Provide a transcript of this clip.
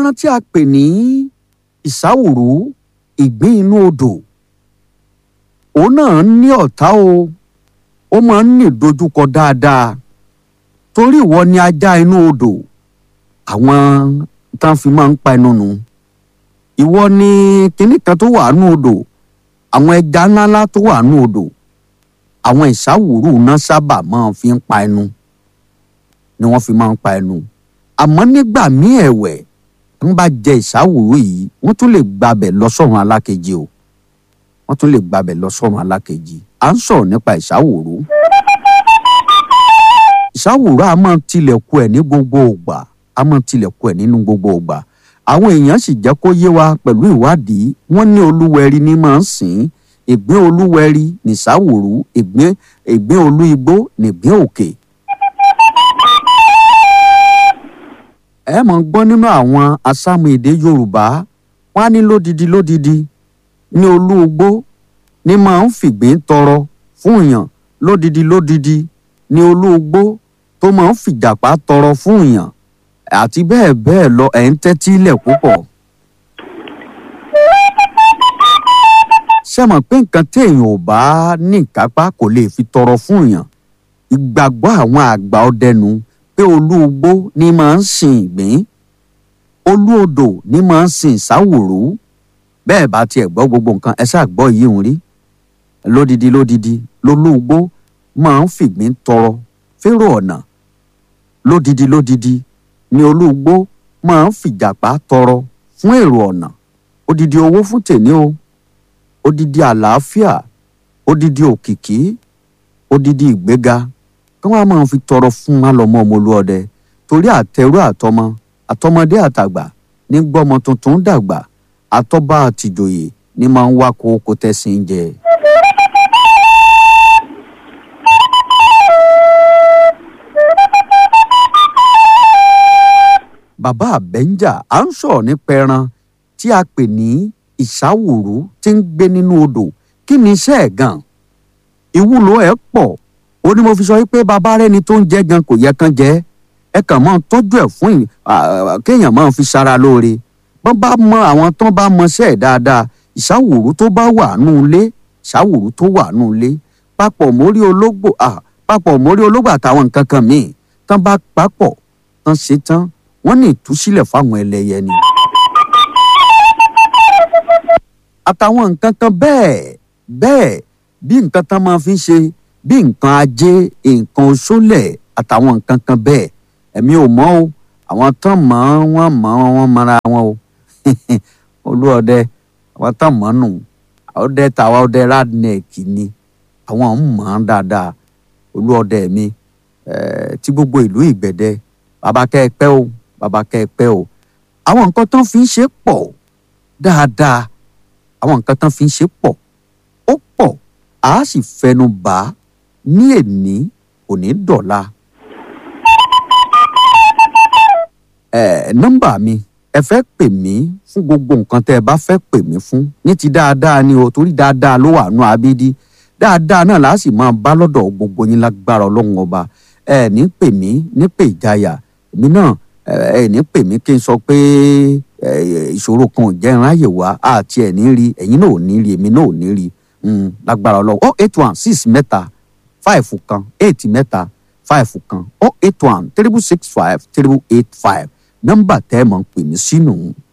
ẹran tí a pè ní ìsáwùrú ìgbín inú odò òun náà ní ọ̀tá o ó máa ń ní ìdojúkọ dáadáa torí ìwọ ni ajá inú odò àwọn tán fi máa ń pa ẹnu nù ìwọ ni kinní kan tó wà nú odò àwọn ẹja ńláńlá tó wà nú odò àwọn ìsáwùrú náà sábà máa fi ń pa ẹnu ni wọ́n fi máa ń pa ẹnu àmọ́ nígbà míì ẹ̀wẹ̀ wọ́n bá jẹ ìsáwùrú yìí wọ́n tún lè gbabẹ̀ lọ sọ́run alákejì o wọ́n tún lè gbabẹ̀ lọ sọ́run alákejì à ń sọ̀rọ̀ nípa ìsáwùrú ìsáwùrú a máa tilẹ̀kùn ẹ̀ ní gbogbo ògbà a máa tilẹ̀kùn ẹ̀ nínú gbogbo ògbà àwọn èèyàn sì jẹ́ kó yé wa pẹ̀lú ìwádìí wọ́n ní olúwẹ̀rí ní máa ń sìn ìgbín olúwẹ̀rí nìsáwùrú ìgbín ìgbín olú igbó nìgbín òkè. ẹ mọ̀ ń gbọ́ nínú àwọn asámu èdè yorùbá wọ́n á ní lódidi lódidi ní olú igbó ní máa ń fìgbín tọrọ fún èèyàn lódidi lódidi ní olú igbó tó máa ń fìjàpá tọrọ fún èèyàn àti bẹ́ẹ̀ bẹ́ẹ̀ lọ ẹ̀ ń tẹ́tí ilẹ̀ púpọ̀. ṣé mọ̀ pé nǹkan téèyàn ò bá ní ìkápá kò lè fi tọrọ fún èèyàn ìgbàgbọ́ àwọn àgbà ọdẹnu pé olú igbó ní máa ń sin ìgbín olú odò ní máa ń sin ìsáwòrú bẹ́ẹ̀ bá tiẹ̀ gbọ́ gbogbo nǹkan ẹ ṣáà gbọ́ yìí ń rí lódidi lódidi lolú igbó máa ń fìgbín tọrọ férò ọ̀nà lódidi lódidi ni olúgbó máa ń fìjàpá tọrọ fún èrò ọ̀nà odidi owó fún tèmi o odidi àlàáfíà odidi òkìkí odidi ìgbéga kí wọ́n á máa fi tọrọ fún alọ́mọ ọmọlúọdẹ torí àtẹrú àtọmọ àtọmọdé àtàgbà ní gbọ́mọ tuntun dàgbà àtọ́ba àtìjòyè ní máa ń wá kókó tẹ́sìn jẹ. bàbá àbẹ́ńjà à ń sọ̀rọ̀ nípa ẹran tí a pè ní ìsáwùrú tí ń gbé nínú odò kí ni iṣẹ́ ẹ̀ gan ìwúlò ẹ̀ pọ̀ ó ní mo fi sọ pé bàbá rẹni tó ń jẹ gan kò yẹ kán jẹ ẹ kàn máa tọ́jú ẹ̀ fún kéèyàn máa fi ṣara lóore bọ́n bá mọ àwọn tán bá mọṣẹ́ ẹ̀ dáadáa ìsáwùrú tó bá wà nù ilé ìsáwùrú tó wà nù ilé papọ̀ mórí ológbò papọ̀ mórí ológbò àtàwọn nǹkan kan míì tán bá papọ̀ tán ṣe tán wọ́n ní ìtúsílẹ̀ fáwọn ẹlẹ́yẹ ni. àtàwọn nǹkan kan bẹ́ẹ̀ bẹ́ẹ̀ bí nǹkan tán máa fi ń ṣe bí nǹkan ajé nǹkan oṣólẹ̀ àtàwọn nǹkan kan bẹ́ẹ̀ ẹ̀mí ò mọ̀ o àwọn tán mọ̀ wọ́n mọ̀ wọ́n mọ̀ra wọn o olúọdẹ àwọn tán mọ̀ nù ọdẹ tàwa ọdẹ radneck ni àwọn ń mọ̀ ọ́n dáadáa olúọdẹ mi tí gbogbo ìlú ìgbẹ̀dẹ bàbá kẹ́ ẹ pẹ́ o bàbá kẹ́ ẹ pẹ́ o àwọn nǹkan tán fi ń ṣe pọ̀ dáadáa àwọn nǹkan tán fi ń ṣe pọ̀ ó pọ̀ a sì fẹnu bà á ní èní òní dọ̀la. ẹ nọ́mbà mi ẹ fẹ́ pè mí fún gbogbo nǹkan tẹ́ ẹ bá fẹ́ pè mí fún ní ti dáadáa ni o torí dáadáa ló wà nù abídí dáadáa náà láà sì máa bá lọ́dọ̀ gbogbo yín lágbára ọlọ́run ọba ẹ ní pè mí ní pè ìjayà èmi náà ẹ ní pè mí kí n sọ pé ìṣòro kan ò jẹ́ ìráyè wá àti ẹ̀ ní rí ẹ̀yin náà ò ní rí èmi náà ò ní rí lágbára ọlọ́run oh eight one six mẹ́ta five kan eight mẹ́ta five kan oh eight one triple six five triple eight five nọ́mbà tẹ́ ẹ mọ̀ ń pè mí sínú